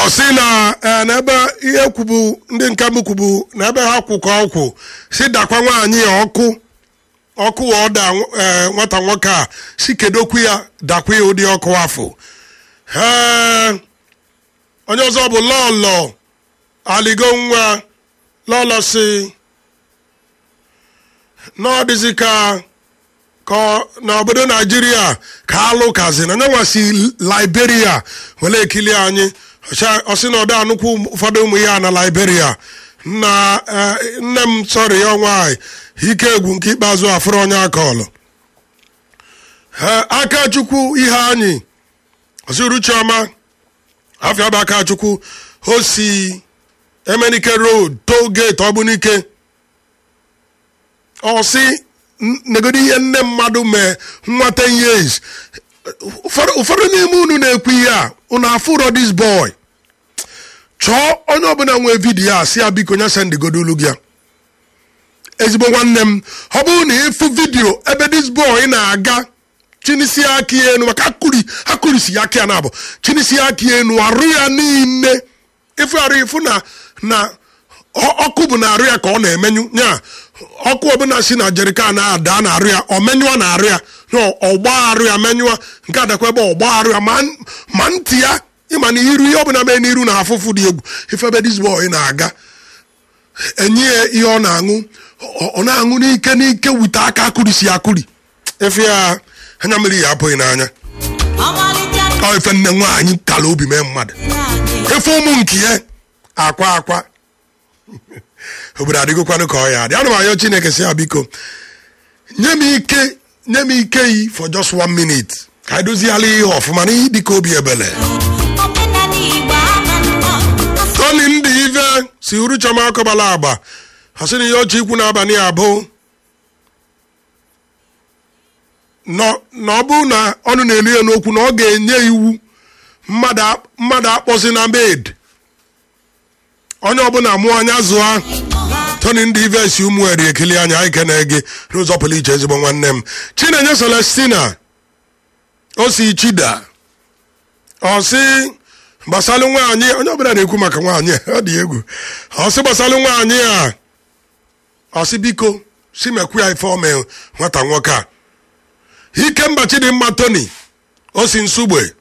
ọ sị na eh, n'ebe ihe kwubu ndị nke m kwubu na ebe ha kwụ ka ọkwụ si dakwa nwaanyị ya ọkụ ọkụ wa ọda eh, nwata nwoke a si kedokwu ya dakwa ya ụdị ọkụ afọ ee onye ọzọ bụ lọlọ aligo nwa lọlọ si na ọ dịzị ka ka ọ- n'obodo naijiria ka alụ kazi na nyanwa si liberia were ekili anyị Ọcha- ọ sị na ọda anụkwu ụfọdụ ụmụ ya na liberia na eh, nne m sọrọ ya nwaanyị ike egwu nke ikpeazụ afụrụ onye aka ọlụ aka chukwu ihe anyị ọsịrụ chioma afịa bụ aka chukwu o si emenike road toll gate ọbụnike ọ sị "N- negodo ihe nne mmadụ mee nwa 10 years ụfọdụ ụfọdụ n'ime unu na-ekwu ihe a unu afụrọ this boy chọọ onye ọbụla nwee vidiyo a si ya biko nya sendigodo olu gị ya ezigbo nwanne m ọ bụrụ na ịfụ vidiyo ebe this boy na-aga chinisi aka ya enu maka akụri akụrisi ya aka ya na-abụ chinisi aka ya enu arụ ya niile ịfụ arụ ịfụ na na ọ- ọkụ bụ na arụ ya ka ọ na-emenyu nya ọkụ ọbụla si na jerikan ada na arụ ya ọ menyụọ na arụ ya na ọgba arụ ya menyụọ nke adakwa ebe ọgba arụ ya ma n- ma ntị ya ịma na iru ihe ọbụla mee n'iru na afụfụ dị egwu ife ebe this boy na-aga enye ya ihe ọ na-aṅụ ọ ọ na-aṅụ n'ike n'ike wute aka akụrisi ya akụri efe ya anya mmiri ya apụghị n'anya ọmalịcha ọ ife nne nwaanyị kala obi mee mmadụ na-adị efe ụmụ nke ya akwa akwa obodo adịgokwanụ ka ọ ya adị ana m ayọ chineke si ya biko nye m ike nye m ike yi for just one minute ka anyị doziala ihe ọfụma n'ihe dịka obi ebele omenala igbo ama nnọọ tony ndị ive si uru chọma akọbala agba ọ sị na ihe ọchị ikwu n'abalị a bụ nọ- na ọ bụrụ na ọnụ na-elu ya n'okwu na ọ ga-enye iwu mmadụ a- mmadụ akpọzi na bed onye ọbụla mụọ anya zụọ tony ndị ive si ụmụ eri ekili anya anyị kene gị n'ụzọ pụrụ iche ezigbo nwanne m chinenye celestina o si chida ọ sị gbasalụ nwaanyị onye ọbụla na-ekwu maka nwaanyị a, ọ dị egwu ọ sị gbasalụ nwaanyị a ọ sị biko si mekwu ya ife ome nwata nwoke a ike mba chidimma tony o si nsugbe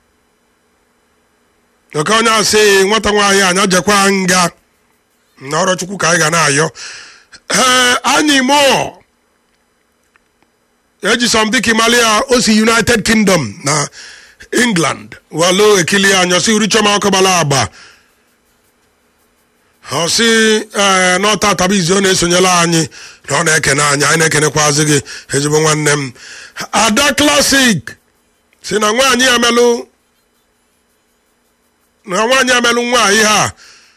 oke onye asị nwata nwaanyị anya jekwa nga na ọrụ chukwu ka anyị ga na-ayọ ee anyị mụọ eji sọmbiki malia o si united kingdom na england walo ekili anya si uri chọma ọkọbala agba ọ sị ee n'ọta atabizi ọ na-esonyela anyị na ọ na-ekene anyị anyị na-ekenekwazi gị ezigbo nwanne m ada klasik si na nwaanyị amelụ na nwaanyị amelụ nwaanyị ha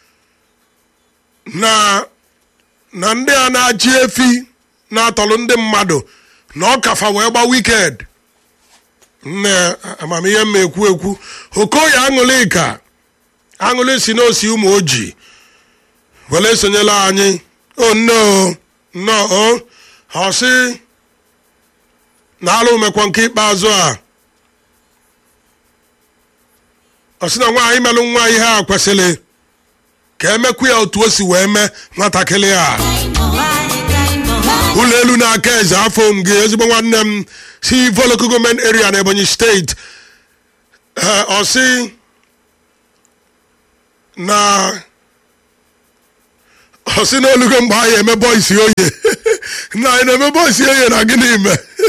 na na ndị a na-achị efi na-atọlụ ndị mmadụ na ọ kafa wee gba wiked nne amamihe mma ekwu ekwu okoye aṅụlịka aṅụlị si n'osi ụmụ ojii were esonyela anyị o nne o nne o ọ sị na alụ mekwa nke ikpeazụ a ọ sị na nwaanyị melụ nwa ihe a kwesịrị ka emekwu ya otu o si wee mee nwatakịrị a ụlọ elu na-aka eze afọ m gị ezigbo nwanne m si voloko gọọmenti area na ebonyi steeti ee ọ sị na ọ sị na olugo mgbe anyị eme bọisi oye na anyị na-eme bọisi oye na gịnị ime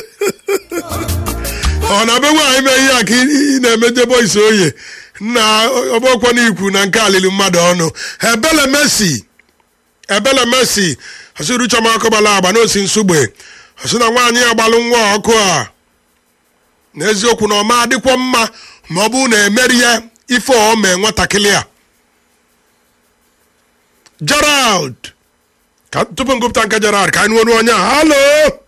ọ na be nwaanyị mee ihe a ka ị na-emeje bọisi oye na ọbọkwa n'ikwu na nke alili mmadụ ọnụ ebele mesi ebele mesi ọsịrụ chọma akọbala agba n'osi nsugbe ọsị na nwaanyị agbalụ nwa ọkụ a n'eziokwu na ọma adịkwa mma ma ọ bụrụ na emeri ya ife ọ mee nwatakịrị a gerald ka tupu m gụpụta nke gerald ka anyị nụọ onye a halo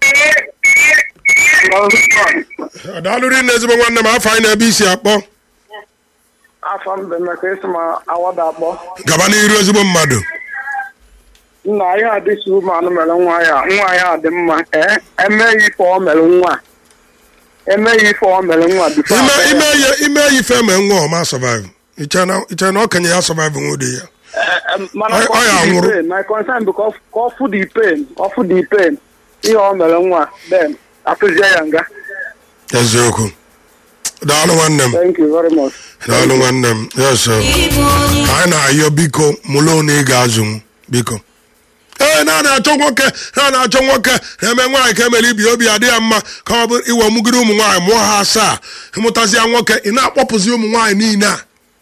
daalụrị na ezigbo nwanne m afọ anyị na-ebe isi akpọ afọ mbe maka esi ma awada akpọ gaba n'iru ezigbo mmadụ nna ya adịsi ụmụanụ mere nwa ya nwa ya dị mma ee emeghị ife ọ mere nwa emeghị ife ọ mere nwa bifo ime abịa ya. ime ihe ime ihe ife mee nwa ọma survive iche na iche na okenye ya survive nwode ya mana Ọ- ọ ya ka ọ fụ nwụrụ. the pain my concern bụ ka ọ ka ọ fụ the pain ọ fụ the pain ihe ọ mere nwa then atụzie ya nga eziokwu daalụ nwanne m thank you very much daalụ nwanne m yes sir. Ịbụ onye anyị na-ayọ biko mụlụ na ị ga-azụ m biko ee na na-achọ nwoke na na-achọ nwoke na-eme nwaanyị ka emere ibi obi adị ya mma ka ọ bụ iwe mụgide ụmụ nwaanyị mụọ ha asaa ịmụtazịa nwoke ị na-akpọpụzi ụmụ nwaanyị niile a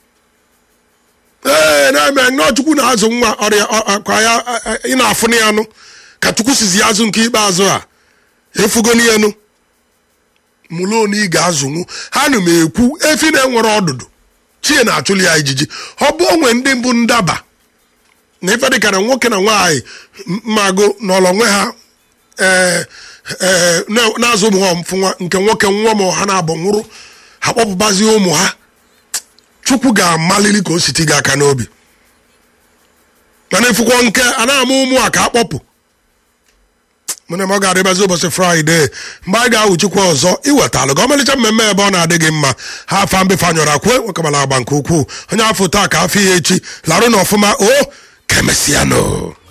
ee na-eme nnọọ chukwu na-azụ nwa ọrịa ọ- ọ- kwa ya a- a- ị na-afụ na ya nụ ka chukwu sizi ya azụ nke ikpeazụ a efugo n'elu mụlụ na ị ga-azụnwu ha na m ekwu efi na-enwere ọdụdụ chie na-achụli ya ijiji ọ bụ onwe ndị mbụ ndaba na ife dịkara nwoke na nwaanyị m- mmago n'ọlọ nwe ha ee ee na- na-azụ ụmụ ha ọmfụnwa nke nwoke nwa ma ha na-abụ nwụrụ ha kpọpụbazie ụmụ ha chukwu ga-amalili ka o siti gị aka n'obi mana ifụkwọ nke a na-ama ụmụ a ka a kpọpụ mụ na m ọ ga-adịbazi ụbọchị fraịde mgbe anyị ga-awụ chukwu ọzọ iwetalụ ka ọmalịcha mmemme ebe ọ na-adị gị mma ha afa mbefe anyọrọ akwe nwekamala agba nke ukwuu onye afọ taa ka afọ ihe echi larụ na ọfụma o ka emesịanụ